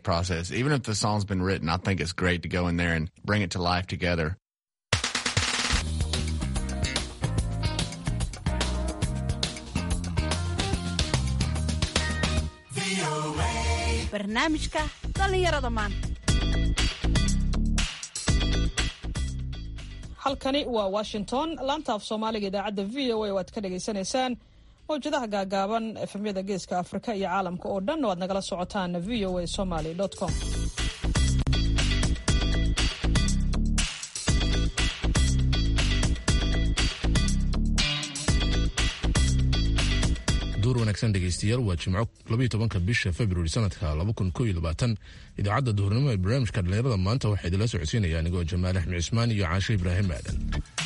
process. Even if the song's been written, I think it's great to go in there and bring it to life together. barnaamijka dhallinyarada maanta halkani waa washington laanta af soomaaliga idaacadda v o a oo aad ka dhagaysanaysaan mawjadaha gaagaaban efemyada geeska afrika iyo caalamka oo dhan oo aad nagala socotaan v o a somaly com duur wanaagsan dhegeystayaal waa jimco labaiyo tobanka bisha februari sanadka laba kun koo iyo labaatan idaacadda duhurnimo ee barnaamijka dhallinyarada maanta waxaa idinla socodsiinaya anigoo jamaal axmed cismaan iyo caashe ibraahim aadan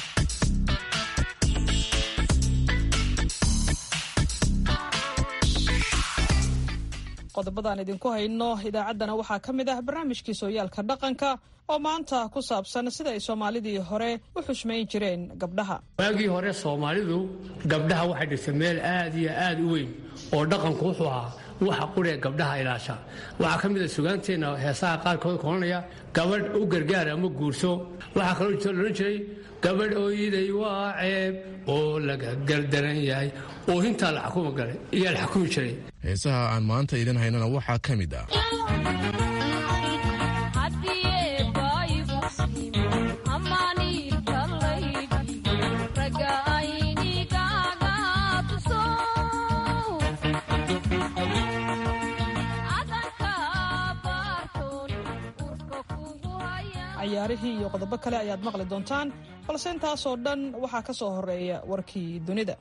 qodobadaan idinku hayno idaacaddana waxaa ka mid ah barnaamijkii sooyaalka dhaqanka oo maanta ku saabsan sida ay soomaalidii hore u xushmayn jireen gabdhaha waagii hore soomaalidu gabdhaha waxay dhigtay meel aad iyo aad u weyn oo dhaqanku wuxuu ahaa waxa quree gabdhaha ilaasha waxaa ka mid a sugaanteenna heesaha qaarkood kolanaya gabadh u gargaar ama guurso waxaa kaloo loodhan jiray gabadh ooyiday waa ceeb oo laga gardaran yahay oo hintaa la xukuma galay iyaa la xukumi jiray heesaha aan maanta idin haynana waxaa ka mid ah cayaarihii iyo qodobo kale ayaad maqli doontaan balse intaasoo dhan waxaa ka soo horeeya warkii dunida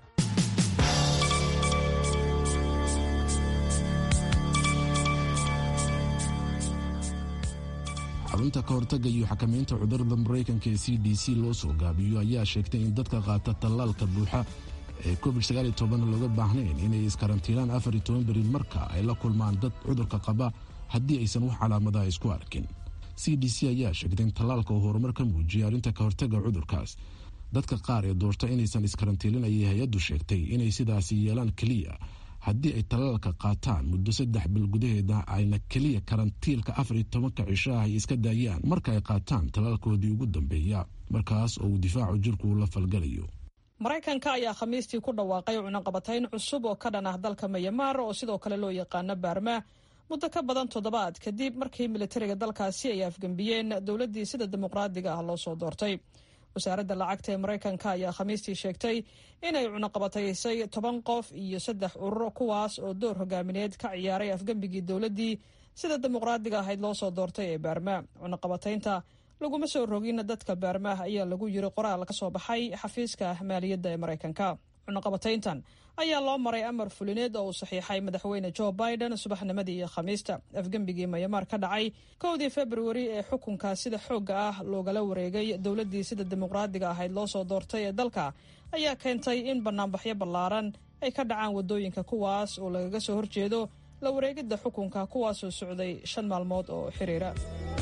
xarunta ka hortaga iyo xakamaynta cudurada maraykanka ee c d c loo soo gaabiyo ayaa sheegtay in dadka qaata tallaalka buuxa ee covid looga baahnayn inay iskarantiinaan beri marka ay la kulmaan dad cudurka qaba haddii aysan wax calaamadaha isku arkin c d c ayaa sheegtay in tallaalka uu horumar ka muujiyay arrinta ka hortaga cudurkaas dadka qaar ee doorta inaysan iskarantiilin ayay hay-addu sheegtay inay sidaasi yeelaan keliya haddii ay tallaalka qaataan muddo saddex bil gudaheeda ayna keliya karantiilka afar iyo tobanka cisho ah ay iska daayaan marka ay qaataan tallaalkoodii ugu dambeeya markaas oo uu difaacu jirku la falgalayo maraykanka ayaa khamiistii ku dhawaaqay cunaqabatayn cusub oo ka dhan ah dalka mayamaar oo sidoo kale loo yaqaano baarma muddo ka badan toddobaad kadib markii militariga dalkaasi ay afgembiyeen dowladdii sida dimuqraadiga ah loo soo doortay wasaaradda lacagta ee maraykanka ayaa khamiistii sheegtay inay cunaqabataysay toban qof iyo saddex urur kuwaas oo door hogaamineed ka ciyaaray afgembigii dowladdii sida dimuqraadiga ahayd loo soo doortay ee baarma cunaqabataynta laguma soo rogin dadka baarmaah ayaa lagu yiri qoraal ka soo baxay xafiiska maaliyadda ee maraykanka cunaqabatayntan ayaa loo maray amar fulineed oo uu saxiixay madaxweyne jo biden subaxnimadii iyo khamiista afgembigii mayamaar ka dhacay kowdii februari ee xukunka sida xoogga ah loogala wareegay dowladdii sida dimuqraadiga ahayd loo soo doortay ee dalka ayaa keentay in banaanbaxyo ballaaran ay ka dhacaan waddooyinka kuwaas oo lagaga soo horjeedo la wareegidda xukunka kuwaasoo socday shan maalmood oo xiriira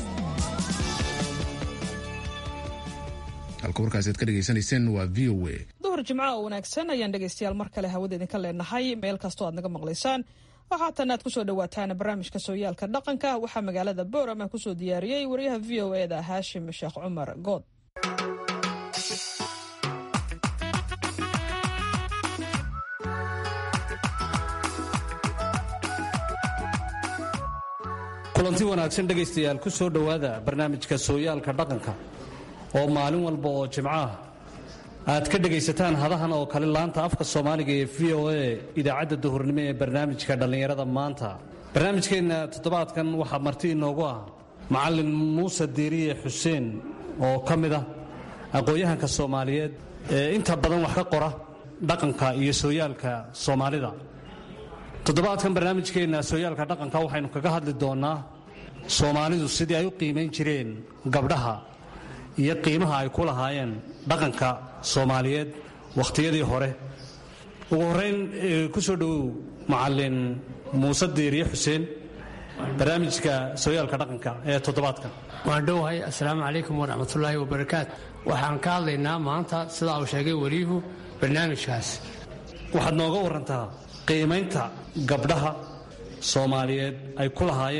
halka warkaas aad ka dhegaysanayseen waa v o a duhur jimco oo wanaagsan ayaan dhegaystayaal mar kale hawada idinka leenahay meel kastoo aad naga maqlaysaan waxaatan aad kusoo dhawaataan barnaamijka sooyaalka dhaqanka waxaa magaalada boorama kusoo diyaariyey wariyaha v o eda haashim sheekh cumar good kulanti wanaagsan dhegaystayaal ku soo dhowaada barnaamijka sooyaalka dhaqanka oo maalin walba oo jimco ah aad ka dhegaysataan hadahan oo kale laanta afka soomaaliga ee v o a idaacadda duhurnimo ee barnaamijka dhallinyarada maanta barnaamijkeenna toddobaadkan waxaa marti inoogu ah macallin muuse diiriye xuseen oo ka mid ah aqoon-yahanka soomaaliyeed ee inta badan wax ka qora dhaqanka iyo sooyaalka soomaalida toddobaadkan barnaamijkeenna sooyaalka dhaqanka waxaynu kaga hadli doonnaa soomaalidu sidii ay u qiimayn jireen gabdhaha iyo qiimaha ay ku lahaayeen dhaqanka soomaaliyeed wakhtiyadii hore ugu horrayn ku soo dhowow macallin muuse diiriye xuseen barnaamijka sooyaalka dhaqanka ee toddobaadkan waan dhowahay assalaamu calaykum waraxmatullaahi wabarakaatu waxaan ka hadlaynaa maanta sidaa uu sheegay wariyuhu barnaamijkaas waxaad nooga warantaa qiimaynta gabdhaha soomaaliyeed ay ku lahaayeen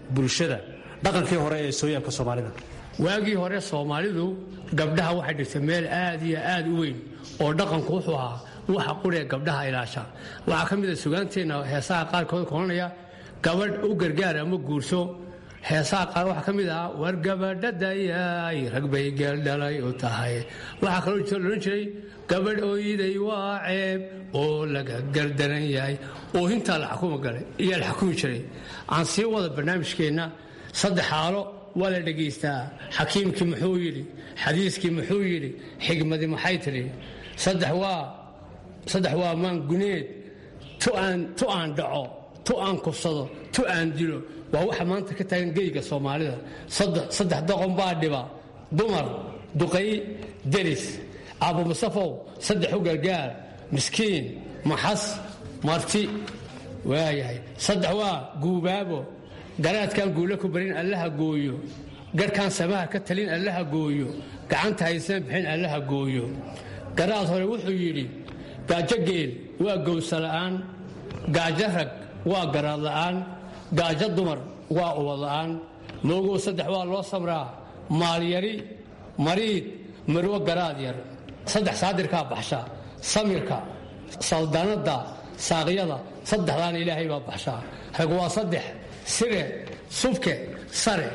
bulshada dhaqankii hore ee sooyaalka soomaalida waagii hore soomaalidu gabdhaha waxay dhigtay meel aad iyo aad u weyn oo dhaqanku wuxuu ahaa waxa quree gabdhaha ilaasha waxaa ka mid a sugaanteenna heesaha qaarkood koranaya gabadh u gargaar ama guurso heesaha qaar waxaa ka mid ahaa war gabadhadayay rag bay geeldhalay u tahay waxaa kaloo loodhan jiray gabadh ooyiday waa ceeb oo laga gardaran yahay oo hintaa la xukuma galay iyaa la xukumi jiray aan sii wada barnaamijkeenna saddex xaalo waa la dhegaystaa xakiimkii muxuu yidhi xadiiskii muxuu yidhi xigmadii maxay tidhi saddex waa saddex waa maanguneed tu aan tu aan dhaco tu aan kufsado tu aan dilo waa waxa maanta ka taagan geyga soomaalida saddex doqon baa dhiba dumar duqay deris aabbo musafow saddex u gargaar miskiin maxas marti waayahay saddex waa guubaabo garaadkaan guula ku barin allaha gooyo garhkaan samaha ka talin allaha gooyo gacanta haysan bixin allaha gooyo garaad hore wuxuu yidhi gaajo geel waa gowsa la'aan gaajo rag waa garaad la'aan gaajo dumar waa ubad la'aan moogow saddex waa loo samraa maalyari mariid marwo garaad yar saddex saadirkaa baxsha samirka saldanadda saaqyada saddexdaana ilaahay baa baxshaa rag waa saddex sire subke sare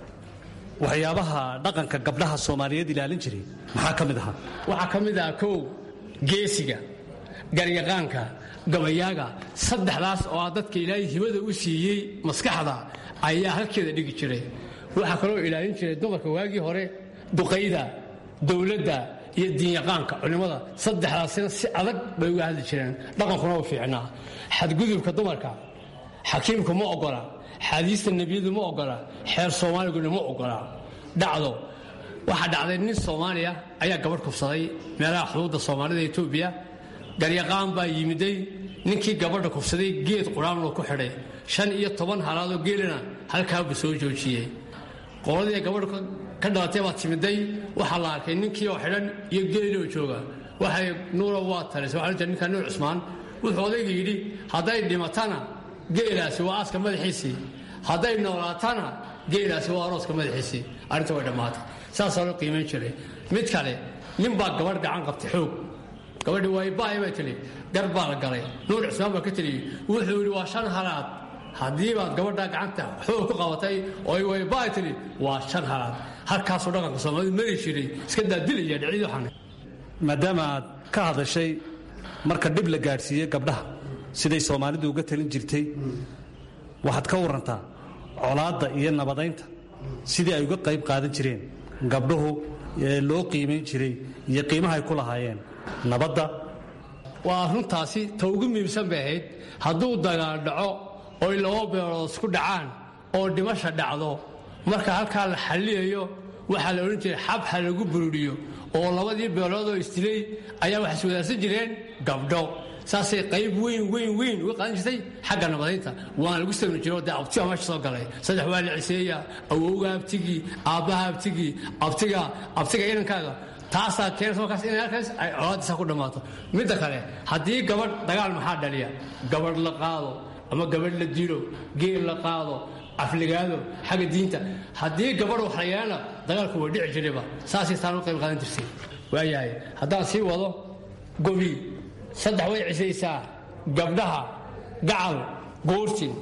waxyaabaha dhaqanka gabdhaha soomaaliyeed ilaalin jiray maxaa ka mid ahaa waxaa ka mid ah kow geesiga garyaqaanka gabayaaga saddexdaas oo ah dadka ilaahay hibada u siiyey maskaxda ayaa halkeeda dhigi jiray waxaa kaloo ilaalin jiray dumarka waagii hore duqayda dowladda iyo diinyaqaanka culimmada saddexdaasina si adag bay uga hadli jireen dhaqankuna u fiicnaa xadgudubka dumarka xakiimku ma ogola xaadiista nebiyadu ma ogola xeer soomaaliguna ma ogola dhacdo waxaa dhacday nin soomaaliya ayaa gabadh kufsaday meelaha xuduudda soomaalida etoobiya garyaqaan baa yimiday ninkii gabadha kufsaday geed quraanloo ku xidhay shan iyo toban halaadoo geelina halkaabuu soo joojiyey qoladii gabadhu ka dhalatay baa timiday waxaa la arkay ninkii oo xidhan iyo geeloo jooga waxay nuuro waa talisay waxaa jirta ninka nuur cusmaan wuxuu odayga yidhi hadday dhimatana geelaasi waa aaska madaxiisii hadday noolaatana geelaasi waa arooska madaxiisii arrinta way dhammaatay saasaa loo qiimayn jiray mid kale nin baa gabadh gacan qabtay xoog gabadhi waaybaay bay tili gar baa la galay nuur cusmaan baa ka teliyey wuxuu yidhi waa shan halaad haddii baad gabadhaa gacanta xoog ku qabatay oo ay waybaay tili waa shan halaad halkaasuu dhaqanka soomaalida mari jiray iska daadilaya dhicid waxaan maadaama aad ka hadashay marka dhib la gaadhsiiye gabdhaha siday soomaalidu uga talin jirtay waxaad ka warantaa colaadda iyo nabadaynta sidii ay uga qayb qaadan jireen gabdhuhu ee loo qiimayn jiray iyo qiimaha ay ku lahaayeen nabadda waa runtaasi ta ugu muhiimsan bay ahayd hadduu dagaal dhaco oy laba beelood isku dhacaan oo dhimasha dhacdo marka halkaa la xalliyayo waxaa la odhan jiray xab ha lagu bururiyo oo labadii beeloodoo isdilay ayaa waxay iswadaarsan jireen gabdho saasay qayb weyn weyn weyn uga qaadan jirtay xagga nabadaynta waana lagu samri jiro dee abtiga meesha soo galay saddex waa la ciseeya awowga abtigii aabbaha abtigii abtiga abtiga inankaaga taasaa keenaysa markaas inay halkaas ay colaadiisa ku dhammaato midda kale haddii gabadh dagaal maxaa dhaliya gabadh la qaado ama gabadh la dilo geel la qaado afligaado xagga diinta haddii gabadh wax la yeelana dagaalku waa dhici jirayba saasay taan u qayb qaadan jirtay waayahay haddaan sii wado gobi saddex way cisaysaa gabdhaha gacal goortin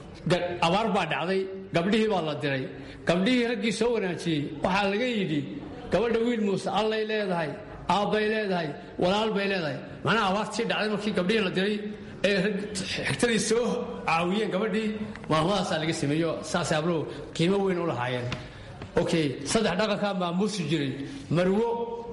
abaar baa dhacday gabdhihii baa la diray gabdhihii raggii soo wanaajiyey waxaa laga yidhi gabadha wiil muuse allay leedahay aabbay leedahay walaal bay leedahay macnaha abaartii dhacday markii gabdhihii la diray ee xigtadii soo caawiyeen gabadhii maalmadaasaa laga sameeyo saasay abluhu qiimo weyn u lahaayeen okay saddex dhaqankaa maamuusi jiray marwo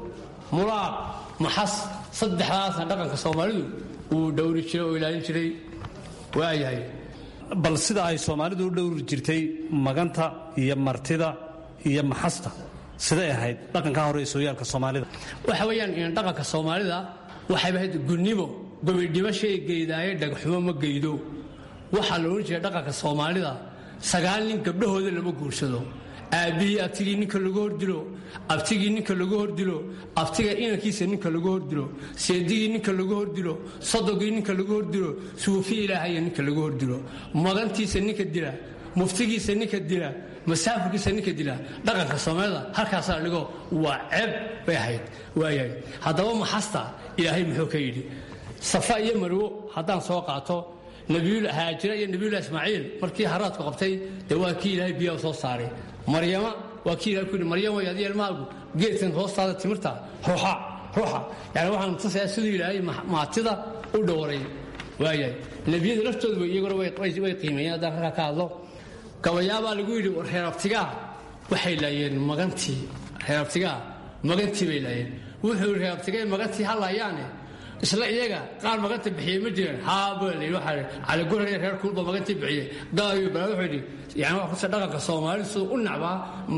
mulaaq maxas saddexdaasna dhaqanka soomaalidu uu dhowri jiray oo ilaalin jiray waayahay bal sida ay soomaalidu u dhowri jirtay maganta iyo martida iyo maxasta siday ahayd dhaqankaa hore ee sooyaalka soomaalida waxa weeyaan in dhaqanka soomaalida waxayba ahayd gunnimo gobidhimashay geydaaye dhagxumo ma geydo waxaa la odhan jiray dhaqanka soomaalida sagaal nin gabdhahooda lama guursado aabbihii abtigii ninka lagu hordilo abtigii ninka lagu hordilo abtiga inankiisa ninka lagu hordilo seedigii ninka lagu hordilo sodogii ninka lagu hordilo suufi ilaahaya ninka lagu hordilo magantiisa ninka dila muftigiisa ninka dila masaafirkiisa ninka dila dhaqanka soomaalida halkaasaa dhigo waa ceeb bay ahayd waayahay haddaba maxasta ilaahay muxuu ka yidhi safa iyo marwo haddaan soo qaato nabiyul haajira iyo nabiyullah ismaaciil markii haraadku qabtay dee waa kii ilaahay biyaha soo saaray maryama waa kii ilahay ku yidhi maryama way adiga ilmahaagu geedkan hoostaada timirta ruuxa ruuxa yani waxaan tusayaa siduu ilaahay maatida u dhowray waayahay nebiyada laftoodu iyaguna way qiimeeyeen haddaan halkaa ka hadlo gabayaabaa lagu yidhi reerabtigaa waxay laayeen magantii reerabtigaa magantii bay laayeen wuxuu yidhi reerabtigay magantii ha laayaane isla iyaga qaar maganta bixiyey ma jireen haabal waxaa caliguraya reer kuulba magantii bixiyey gaayo bala wuxuu yidhi yani waa kusa dhaqanka soomaalidu siduu u nacbaa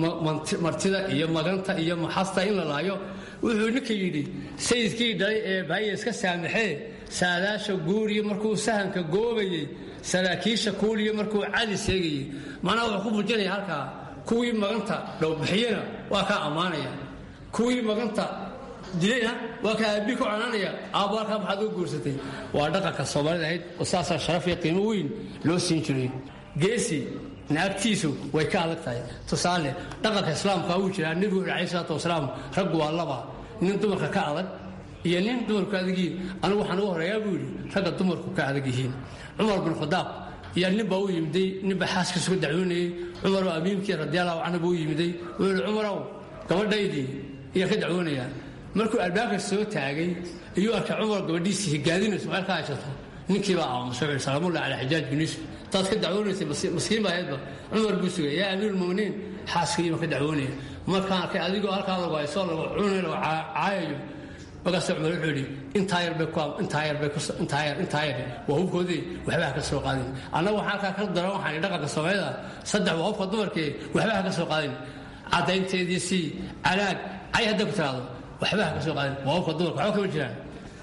martida iyo maganta iyo maxasta in la laayo wuxuu ninka yidhi sayidkii dhalay ee baaya iska saamaxee saadaasha guuriya markuu sahanka goobayey saraakiisha kuuliya markuu cali seegayey macnaha wuxuu ku muujinaya halkaa kuwii maganta dhowbixiyena waa kaa ammaanaya kuwii maganta dilayna waa kaa aabbii ku canaanaya aabbo halkaa maxaad uga guursatay waa dhaqanka soomaalida ahayd oo saasaa sharaf iyo qiimo weyn loo siin jiray geesi naagtiisu way ka adag tahay tusaale dhaqanka islaamka wuu jiraa nebigu wuxu alai salaatu wasalaam raggu waa laba nin dumarka ka adag iyo nin dumarku ka adag yihiin anigu waxaan ugu horeeyaa buu yidhi ragga dumarku ka adag yihiin cumar bin khadaab iyo ninbaa u yimiday ninbaa xaaskiisu ka dacwoonayey cumaroo amiimkii radiallahu canhu buu u yimiday wuxuu yihi cumarow gabadhaydii iyo ka dacwoonayaa markuu albaabka soo taagay iyuu arkay cumar gabadhiisii higaadinayso meel ka haysato ninkiibaa aamusay wuxuu salaamullahi calaa xijaaj bin yuusuf taad ka dacwoonaysay maskiin baa ahaydba cumar buu sugay yaa amiirulmuminiin xaaskiiba ka dacwoonaya markaan arkay adigoo halkaa lagu hayso lagu cunay lagu caayayo markaas cumar wuxuu yidhi intaa yar bay ku intaa yar bay ku intaa yar intaa yar waa hubkoodii waxba ha ka soo qaadin annagu waxaan halkaa ka daran waxaan dhaqanka soomaalida saddex waa hubka dumarkee waxba ha ka soo qaadin caddaynteedii sii calaag cay hadda ku tiraado waxba ha ka soo qaadin waa hubka dumarka waxba kama jiraan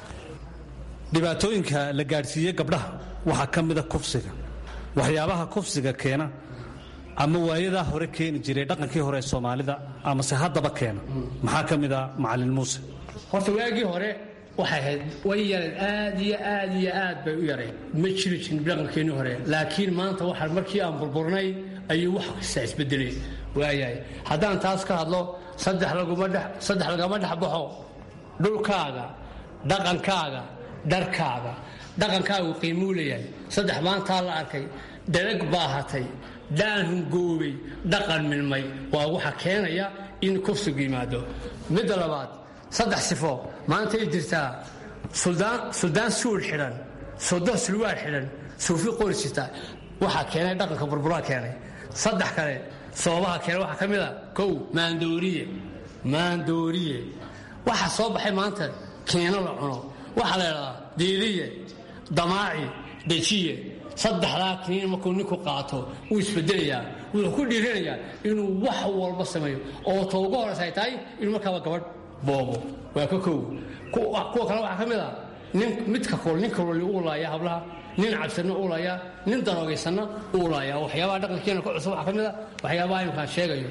dhibaatooyinka la gaadhsiiye gabdhaha waxaa ka mida kufsiga waxyaabaha kufsiga keena ama waayadaa hore keeni jiray dhaqankii hore ee soomaalida amase haddaba keena maxaa ka mida macalin muuse horta waagii hore waxay ahayd way yareen aad iyo aad iyo aad bay u yareen ma jiri jirin dhaqankeennii hore laakiin maanta waxa markii aan burburnay ayuu wax kasta isbedelay waayahay haddaan taas ka hadlo saddex laguma dhex saddex lagama dhex baxo dhulkaaga dhaqankaaga dharkaaga dhaqankaagu qiimuu leeyahay saddex maantaa la arkay dharag baahatay daan hungoobay dhaqan milmay waa waxa keenaya in kufsigu yimaado midda labaad saddex sifo maantay jirtaa suldaan suul xidhan sodo sulwaal xidhan suufi qori jirta waxaa keenay dhaqanka burburaa keenay saddex kale sababaha keenay waxaa ka mid a kow maandooriye maandooriye waxa soo baxay maanta keeno la cuno waxaa la idhahdaa diiliye damaaci dejiye saddexdaa kiniin markuu ninku qaato wuu isbedelayaa wuxuu ku dhiiranayaa inuu wax walba sameeyo oo ta ugu horeysa ay tahay inuu markaaba gabadh boobo waa ka kow kuwa kale waxaa ka mid a nin midka kol nin kaloli uu laaya hablaha nin cabsanna uu laaya nin daroogaysanna uu laaya waxyaabaha dhaqankeena ku cusub waxaa ka mid a waxyaabaha imkaan sheegayo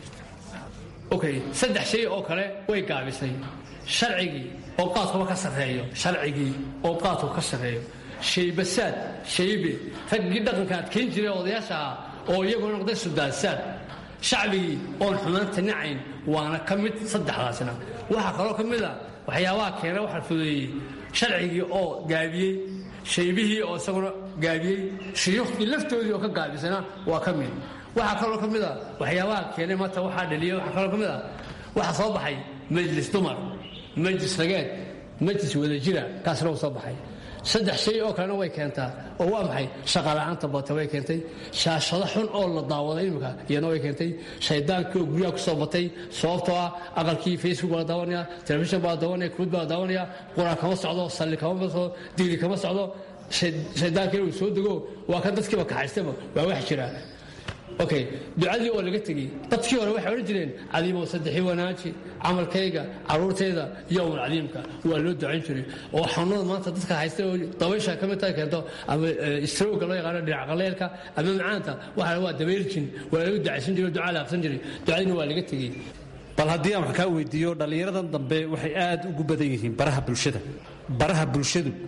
okay saddex shay oo kale way gaabisay sharcigii oo qaadkuba ka sarreeyo sharcigii oo qaadku ka sarreeyo shaybasaad shaybe raggii dhaqanka adkayn jiray odayaasha ah oo iyagoo noqday sudaansaad shacbigii oon xumaanta nacayn waana ka mid saddexdaasna waxaa kaloo ka mid a waxyaabaha keena waxa fudeeyey sharcigii oo gaabiyey shaybihii oo isaguna gaabiyey shuyuukhdii laftoodii oo ka gaabisana waa ka mid waxaa kaloo ka mid a waxyaabaha keenay maanta waxaa dhaliyay waxaa kaloo ka mid a waxaa soo baxay majlis dumar majlis rageed majlis wadajira kaasna uu soo baxay saddex shay oo kalena way keentaa oo waa maxay shaqala'aanta bata way keentay shaashado xun oo la daawaday imika iyana way keentay shaydaankii oo guryaha ku soo batay sababtoo ah aqalkii facebook baa la daawanaya telefishan baa la daawanaya kuud baa la daawanaya quraan kama socdo salli kama socdo diili kama socdo shaydaankii uu soo dego waa kan dadkiiba kaxaystaba waa wax jira okay ducadii oo laga tegey dadkii hore waxay odhan jireen cadiimow saddexii wanaaji camalkayga caruurtayda yowmal cadiimka waa loo ducayn jiray oo xanuunada maanta dadka haysta oo dabaysha ka mid tahay keento ama istrowga loo yaqaano dhinac qaleelka ama macaanta waxa waa dabayrjin waa lagu ducaysan jiray ducaa la aqsan jiray ducadiina waa laga tegey bal haddii aan wax kaa weydiiyo dhallinyaradan dambe waxay aad ugu badan yihiin baraha bulshada baraha bulshadu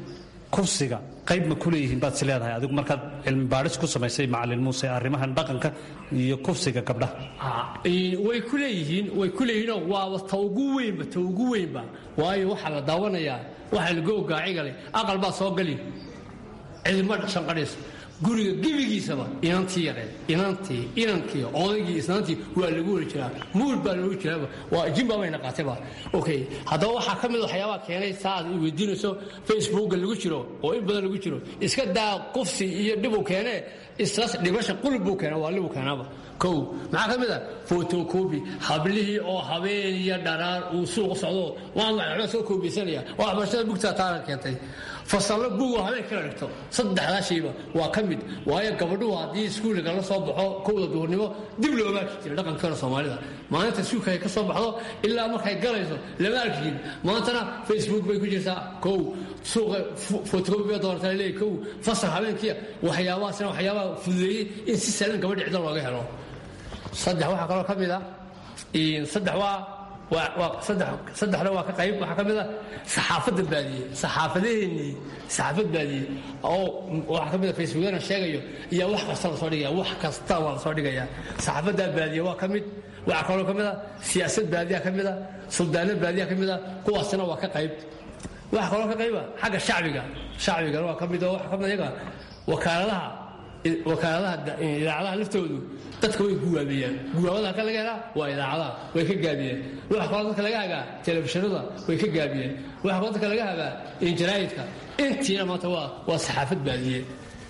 kufsiga qayb ma ku leeyihiin baad is leedahay adigu markaad cilmi baadhis ku samaysay macalin muuse arrimahan dhaqanka iyo kufsiga gabdhaha way ku leeyihiin way ku leeyihiinoo waaba ta ugu weynba ta ugu weynba waayo waxaa la daawanayaa waxaa lagu ogaacigalay aqal baa soo gali cidima shanqadhayso guriga gebigiisaba inantii yareed inantii inankii odaygii isnaantii waa lagu weri jiraa muul baa lagu jiraaba waa jimba bayna qaatayba okay haddaba waxaa ka mid waxyaabaha keenay saa aad i weydiinayso facebooka lagu jiro oo in badan lagu jiro iska daa qufsi iyo dhibuu keenee islas dhibasha qulub buu keena waa libuu keenaaba kow maxaa ka mid a fotocobi hablihii oo habeen iyo dharaar uu suuqa socdo waan waxba soo koobaysanaya oo waxbarashada bugtaa taana keentay fasallo buugoo habeen kala dhigto saddexdaa shayba waa ka mid waayo gabadhuhu haddii iskuulka la soo baxo kowda duhurnimo dib looga arki jira dhaqankeena soomaalida maalinta iskuulka ay ka soo baxdo ilaa markay galayso lama arki jirin maantana facebook bay ku jirtaa kow suuqa fotocobi bay doonata leeyahy kow fasal habeenkiia waxyaabahaasna waxyaabaha fududeeyey in si sahlan gabadha cidlo looga helo saddex waxaa kaloo ka mid a saddex waa saddexna waa ka qayb waxaa ka mid a saxaafadda baadiye saxaafadaheennii saxaafad baadiye oo waxaa ka mid a facebookana sheegayo iyo wax kasta lasoo dhigaya wax kasta waa lasoo dhigaya saxaafaddaa baadiye waa ka mid waxaa kaloo ka mid a siyaasad baadiya ka mid a suldaano baadiya ka mid a kuwaasina waa ka qayb waxaa kaloo ka qayba xagga shacbiga shacbigana waa ka mid oo waxa ka mid iyaga wakaaladaha wakaaladaha idaacadaha laftoodu dadka way guwaabiyaan guwaabada halka laga helaa waa idaacadaha way ka gaabiyeen waxa kaloo dadka laga hagaa telefishinada way ka gaabiyeen waxa kaloo dadka laga hagaa injaraayidka intiina maanta waa waa saxaafad baadiye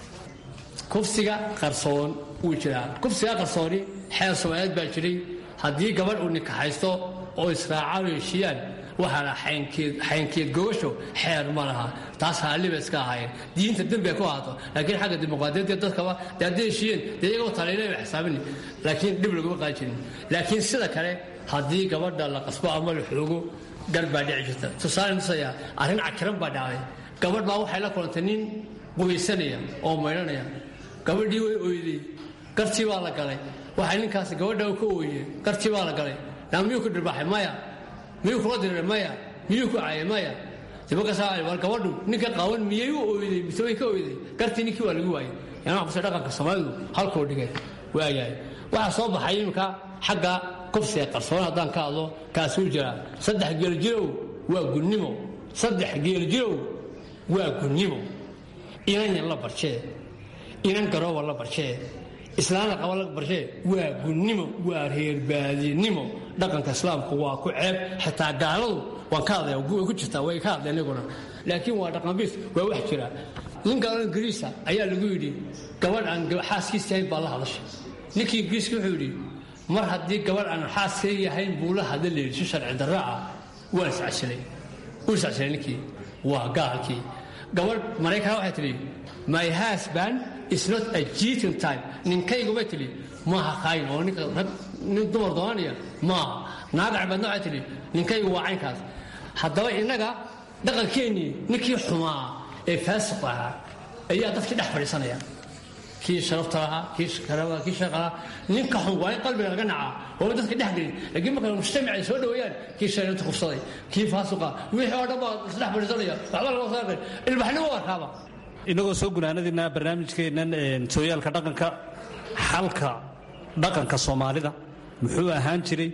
kufsiga qarsoon wuu jiraa kufsiga qarsooni xeer soomaaliyeed baa jiray haddii gabadh uu nikaxaysto oo israacaan oo heshiiyaan waxaa la xaynkeed gogasho xeer ma laha taas haalliba iska ahaayeen diinta dembi ay ku ahaato laakiin xagga dimuqraadiyadda dadkaba dee hadday heshiiyeen dee iyagoo taliilay ba xisaabini laakiin dhib laguma qaadi jirin laakiin sida kale haddii gabadha la qasbo ama la xoogo gar baa dhici jirta tusaale nusaya arrin cakiran baa dhacday gabadh baa waxay la kulantay nin qubaysanaya oo maydhanaya gabadhii way oyday gartii baa la galay waxay ninkaasi gabadha ka ooye gartii baa la galay naa miyuu ku dhirbaaxay maya miyuu kula diriray maya miyuu ku caayay maya markaas war gabadhu ninka qaawan miyay u oyday mise way ka oyday gartii ninkii waa lagu waayay yana kuse dhaqanka soomaalidu halkuu dhigay waayahay waxaa soo baxay iminka xagga kufsiga qarsoon haddaan ka hadlo kaasuu jiraa saddex geeljirow waa gunnimo saddex geeljirow waa gunnimo inan yan la barjee inan garooba la barjee islaamna qaba la barshee waa gunnimo waa reerbaadinimo dhaqanka islaamku waa ku ceeb xitaa gaaladu waan ka hadlaya way ku jirtaa way ka hadleen iyaguna laakiin waa dhaqanbiis waa wax jira nin gaalada ingiriisa ayaa lagu yidhi gabadh aan xaaskiisa yahayn baa la hadashay ninkii ingiriiska wuxuu yidhi mar haddii gabadh aan xaaskay yahayn buu la hadla layidhi si sharci darra ah waa iscasilay wuu iscasilay ninkii waa gaalkii gabadh maraykana waxay tidhi my husband is not a cheating type ninkaygu bay tidhi maaha kaayin oo ninka rag nin dumar doonanaya maaha naaga cibaadna waxay tidhi ninkaygu waa caynkaas haddaba innaga dhaqankeennii ninkii xumaa ee faasiq ahaa ayaa dadkii dhex fadhiisanaya kii sharafta lahaa kii karaba kii shaqa lahaa ninka xun waa in qalbiga laga nacaa waaba dadka dhex gelin laakiin marka mujtamac ay soo dhaweeyaan kii shareerta kufsaday kii faasiqa wixii oo dhan baa isdhex fadhiisanaya waxba laga saaqin ilbaxnimo waa kaaba inagoo soo gunaanadina barnaamijkeennan sooyaalka dhaqanka xalka dhaqanka soomaalida muxuu ahaan jiray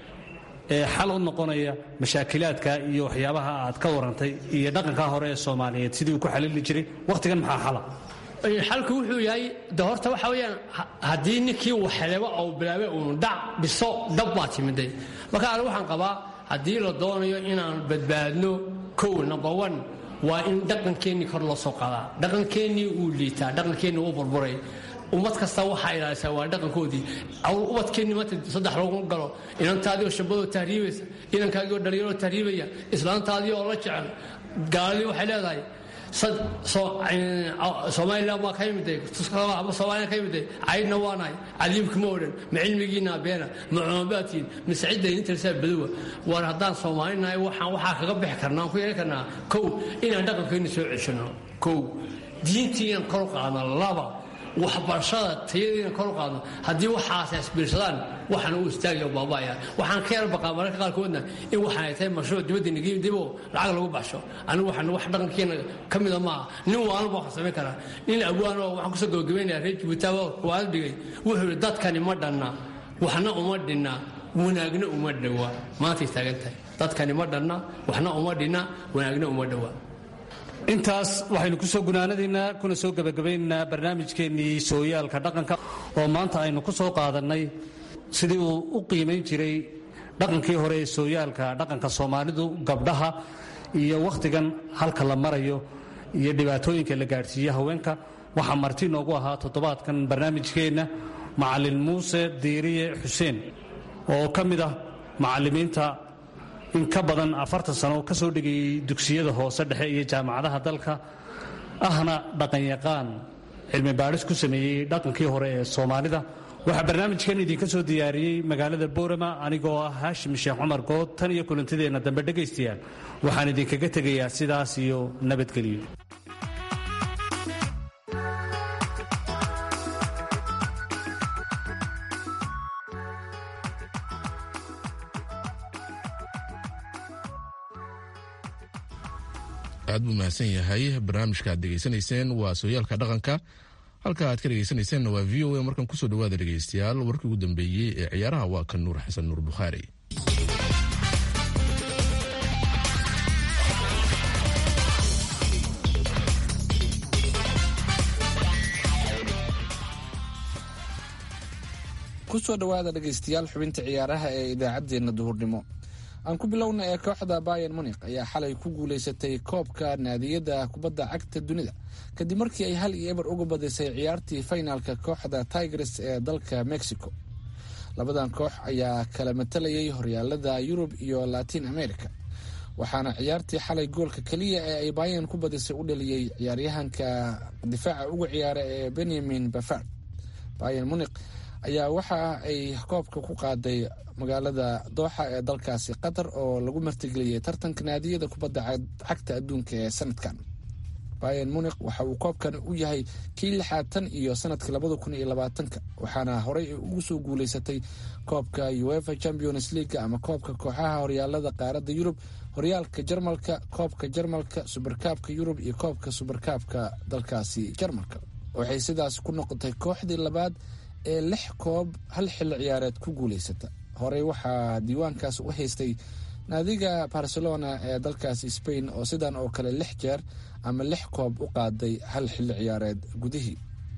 ee xal u noqonaya mashaakilaadka iyo waxyaabaha aad ka warantay iyo dhaqanka hore ee soomaaliyeed sidii uu ku xalili jiray wakhtigan maxaa xala xalku wuxuu yahay de horta waxa weeyaan haddii ninkii waxeleba ou bilaabay uun dhac biso dhab baa timiday marka anigu waxaan qabaa haddii la doonayo inaan badbaadno kow number one waa in dhaqankeennii kor loo soo qaadaa dhaqankeennii uu liitaa dhaqankeennii uu burburay ummad kasta waxaa ilaalisaa waa dhaqankoodii ubadkeennii maanta saddex loogu galo inantaadii oo shabadoo tahriibaysa inankaagii oo dhalinyaroo tahriibaya islaantaadii oo la jecel gaaladii waxay leedahay somalilan waa ka yimiday ama soomaliya ka yimiday caydna waanahay cadiibka ma odhan ma cilmigiinaa beena ma cumabaadkiin mise cidda intarsaa badowa war haddaan soomaalinahay waxaan waxaa kaga bixi karnaa aan ku yeelan karnaa kow inaan dhaqankeenni soo ceshano kow diintii inaan kor qaadno laba waxbarashada tayadiina kor u qaadno haddii waxaas isbiirsadaan waxaan u istaagaya baaba'aya waxaan ka yar baqaa mararka qaarkoodna in waxaan ay tahay mashruuc dibadda nigi diboo lacag lagu baxsho anigu waxaan wax dhaqankeena ka mida maaha nin waalba waxaan samayn karaa nin abwaanoo waxaan kusoo gabagabaynaya reer jibuutaaba kuwaad dhigay wuxuu yidhi dadkani ma dhanna waxna uma dhinna wanaagna uma dhowa maantay taagan tahay dadkani ma dhanna waxna uma dhinna wanaagna uma dhowa intaas waxaynu ku soo gunaanadaynaa kuna soo gebagabaynaynaa barnaamijkeennii sooyaalka dhaqanka oo maanta aynu ku soo qaadannay sidii uu u qiimayn jiray dhaqankii hore ee sooyaalka dhaqanka soomaalidu gabdhaha iyo wakhtigan halka la marayo iyo dhibaatooyinka la gaadhsiiye haweenka waxaa marti noogu ahaa toddobaadkan barnaamijkeenna macallin muuse diiriye xuseen oo ka mid ah macallimiinta in ka badan afartan sano ka soo dhigayay dugsiyada hoose dhexe iyo jaamacadaha dalka ahna dhaqanyaqaan cilmi baadhis ku sameeyey dhaqankii hore ee soomaalida waxaa barnaamijkan idinka soo diyaariyey magaalada boorama anigoo ah haashim sheekh cumar good tan iyo kulantideenna dambe dhegaystayaal waxaan idinkaga tegayaa sidaas iyo nabadgelyo aad buu mahadsan yahay barnaamijka aad dhegaysanayseen waa sooyaalka dhaqanka halka aad ka dhegaysanayseena waa v o a markan kusoo dhawaada dhegaystayaal warkii ugu dambeeyey ee ciyaaraha waa kan nuur xasan nuur bukhaari kusoo dhowaada dhegaystayaal xubinta ciyaaraha ee idaacaddeenna duhurnimo aan ku bilowna ee kooxda bayan munik ayaa xalay ku guulaysatay koobka naadiyadda kubadda cagta dunida kadib markii ay hal iyo eber uga badisay ciyaartii faynaalka kooxda tigres ee dalka mexico labadan koox ayaa kala matalayay horyaalada yurub iyo latin america waxaana ciyaartii xalay goolka keliya ee ay bayan ku badisay u dhaliyey ciyaaryahanka difaaca uga ciyaara ee benyamin bafard bayan munik ayaa waxa ay koobka ku qaaday magaalada dooxa ee dalkaasi qatar oo lagu martigeliyey tartanka naadiyada kubadda cagta adduunka ee sanadkan bayan munik waxa uu koobkan u yahay kii lixaad tan iyo sanadkii labada kun iyo labaatanka waxaana horey ugu soo guuleysatay koobka uefa champions league ama koobka kooxaha horyaalada qaaradda yurub horyaalka jarmalka koobka jarmalka subarkaabka yurub iyo koobka subarkaabka dalkaasi jarmalka waxay sidaas ku noqotay kooxdii labaad ee lix koob hal xilli ciyaareed ku guuleysata horey waxaa diiwaankaas u haystay naadiga barcelona ee dalkaasi spain oo sidan oo kale lix jeer ama lix koob u qaaday hal xilli ciyaareed gudihii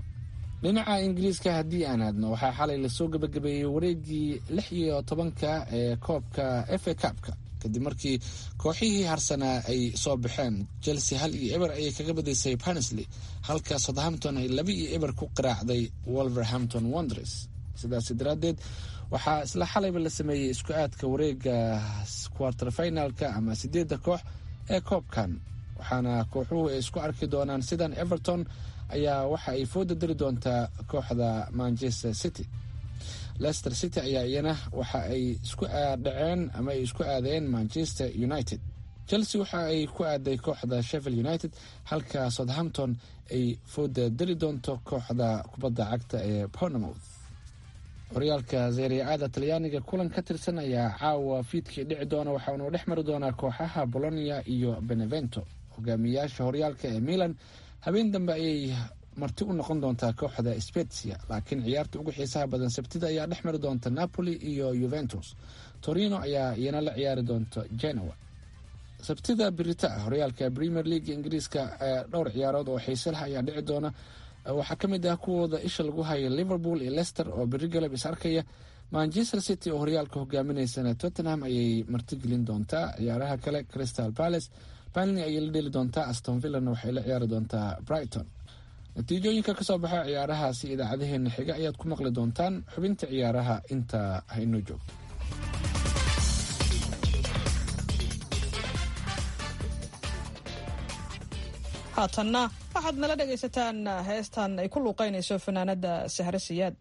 dhinaca ingiriiska haddii aan aadno waxaa xalay lasoo gebagabeeyey wareegii lix iyo tobanka ee koobka efa cabka kadib markii kooxihii harsanaa ay soo baxeen chelsea hal iyo eber ayay kaga badisay barnsley halka southampton ay laba iyo eber ku qaraacday wolverhampton wonders sidaas daraaddeed waxaa isla xalayba la sameeyey isku aadka wareega quarter finalka ama sideedda koox ee koobkan waxaana kooxuhu ay isku arki doonaan sidan everton ayaa waxa ay fooda dari doontaa kooxda manchester city leicester city ayaa iyana waxa ay isku dhaceen ama ay isku aadeen manchester united chelsea waxa ay ku aaday kooxda sheffield united halka southampton ay fooda dari doonto kooxda kubadda cagta ee pornomouth horyaalka zeeriacada talyaaniga kulan ka tirsan ayaa caawa fiidkii dhici doona waxaanu dhex mari doonaa kooxaha bolonia iyo benevento hogaamiyayaasha horyaalka ee milan habeen dambe ayay marti u noqon doontaa kooxda spetsia laakiin ciyaarta ugu xiisaha badan sabtida ayaa dhex mari doonta napoli iyo juventus torino ayaa iyana la ciyaari doonta genoa sabtida birita ah horyaalka premier league ingiriiska dhowr ciyaarood oo xiise lah ayaa dhici doona waxaa ka mid ah kuwooda isha lagu hayo liverpool iyo leicester oo beri galab is arkaya manchester city oo horyaalka hogaaminaysana tottenham ayay martigelin doontaa ciyaaraha kale crystal palace balney ayay la dheli doontaa aston villana waxay la ciyaari doontaa brighton natiijooyinka kasoo baxa ciyaarahaasi idaacadaheena xiga ayaad ku maqli doontaan xubinta ciyaaraha intaa haynoo joogto haatanna waxaad nala dhegaysataan heestan ay ku luuqaynayso fanaanada sahre siyaad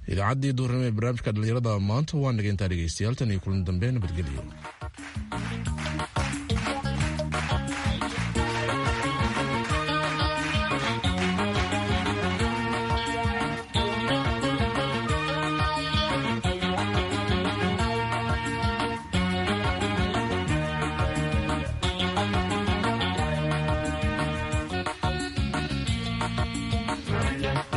idaacaddii duurnimo ee barnaamijka dhallinyarada maanta waa nageyntaa dhegeystayaal tan iyo kulan dambe nabadgelyo Yeah.